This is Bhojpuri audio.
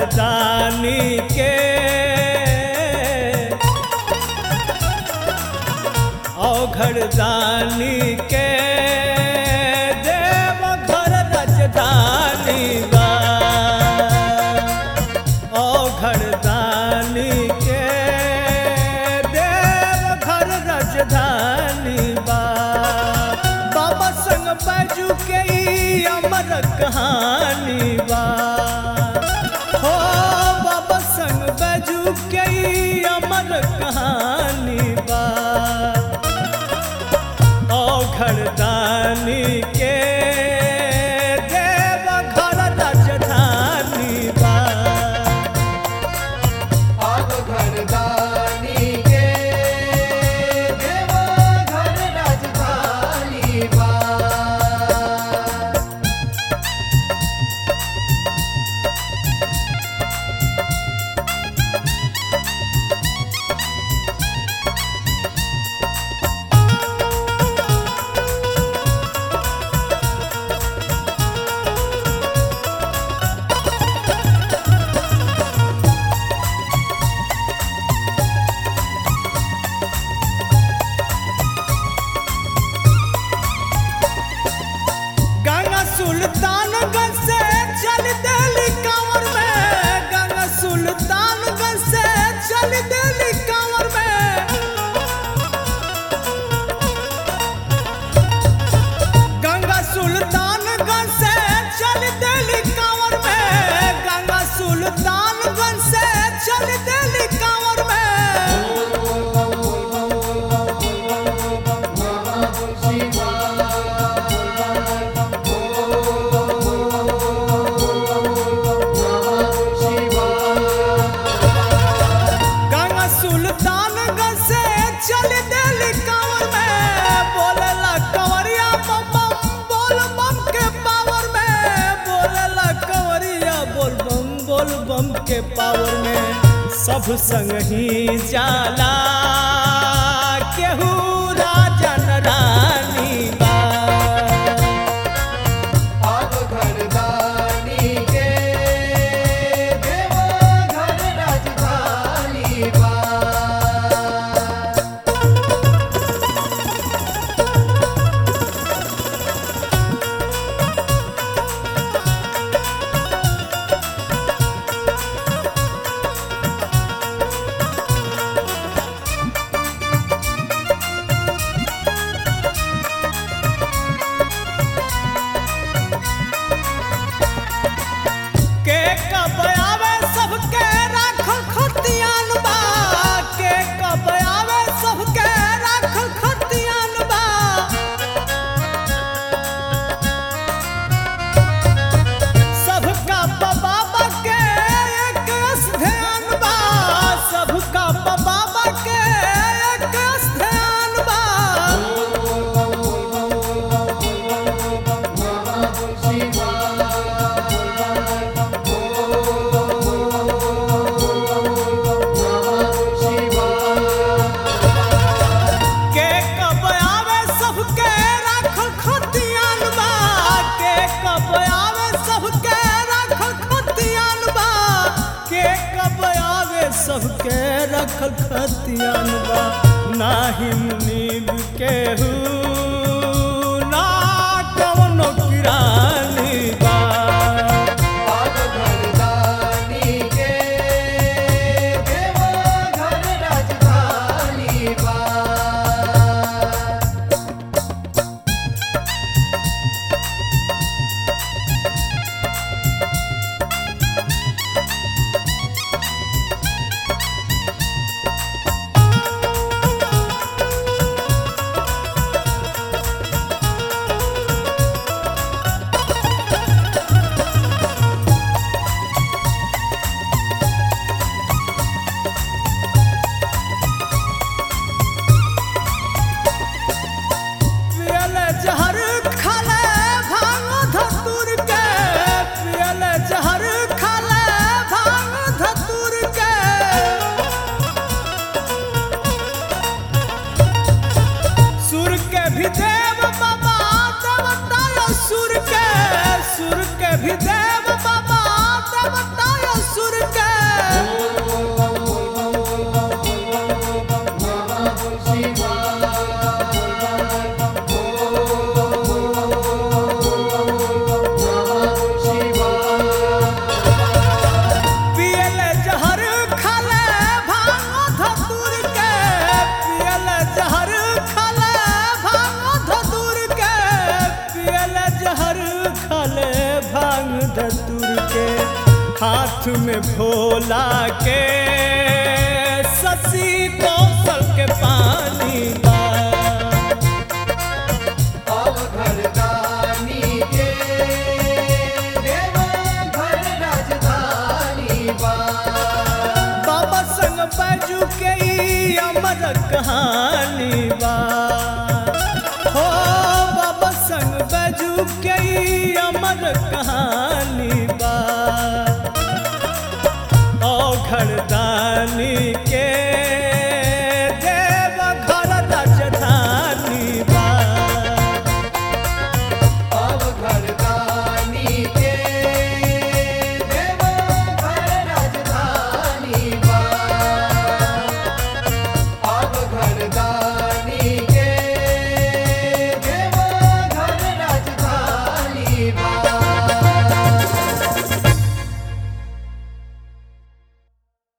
घरदानी के औघरदानी के देव घर राजधानी बा औघरदानी के देव घर राजधानी बा बाबा संग बैजू के ई अमर कहानी बा हो बाबा संग बैजू के ई अमर कहानी बा औघरदानी के देव घर राजधानी बा आग घरदानी के देवा घर राजधानी बा गंगा सुल्तानगंज से चल दिल्ली कांवर में गंगा सुल्तानगंज से चल दिल्ली कांवर में गंगा सुल्तानगंज से चल दिल्ली कांवर में गंगा सुल्तानगंज से चल दिल्ली कांवर में गंगा सुल्तानगंज से चल दिल्ली कांवर में बोलेला कंवरिया बम बम बोल बम के पावर में बोलेला कंवरिया बोल बम बोल बम के पावर में सब संग ही जाला केहू राजन रानी बा आग घरदानी के देवा घर राजधानी बा के कब आवे सबके राखल खतियान बा के कब आवे सबके राखल खतियान बा सबका बाबा के एक ध्यान बा सबका बाबा के एक ध्यान बा के कब आवे सबके राखल खतियान बा के कब आवे सबके राखल खतियान बा के कब आवे सबके राखल खतियान बा नाही नींद केहू ना कवनो किरानी बा आग घरदानी के देवा घर राजधानी बा औ हाथ में भोला के ससी कौशल के पानी बा अब घरदानी के देव घर राजधानी बा बाबा संग बैजू के ई अमर कहानी बा हो बाबा संग बैजू के ई अमर कहानी बा ओ घरदानी के